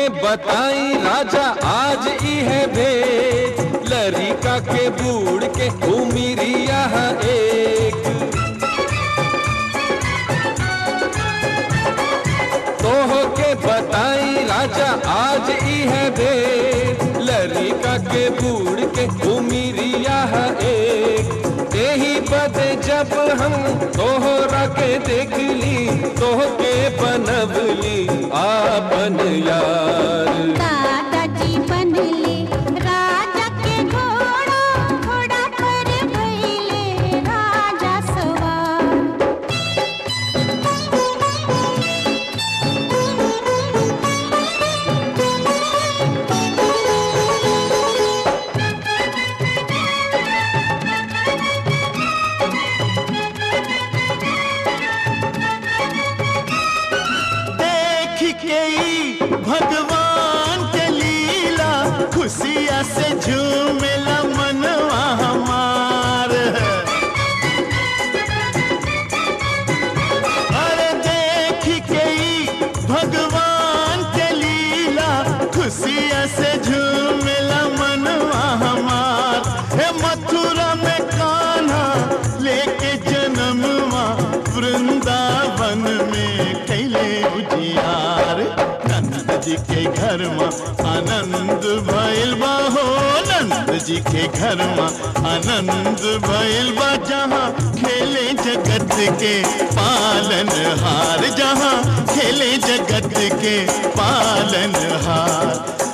के बताई राजा आज ई है भेद लरिका के बूढ़ के उमिरिया एक तोह के बताई राजा आज ई है भेद लरिका के बूढ़ के उमिरिया एक यही बदे जब हम तोहरा के देख ली तोह के बनबली आपन यार दादाजी बनले राजा के घोड़ा घोड़ा पर भइले राजा सवार देख के ई भगवान के लीला खुशिया से झूमेला मनवा हमार अरे देख के ई भगवान के लीला खुशिया से झूमेला मनवा हमार हे मथुरा में कान्हा लेके जन्मवा वृंदावन में कैले उजियार नंद जी के घर में आनंद भइल बा हो नंद जी के घर में आनंद भइल बा जहाँ खेले जगत के पालन हार जहाँ खेले जगत के पालन हार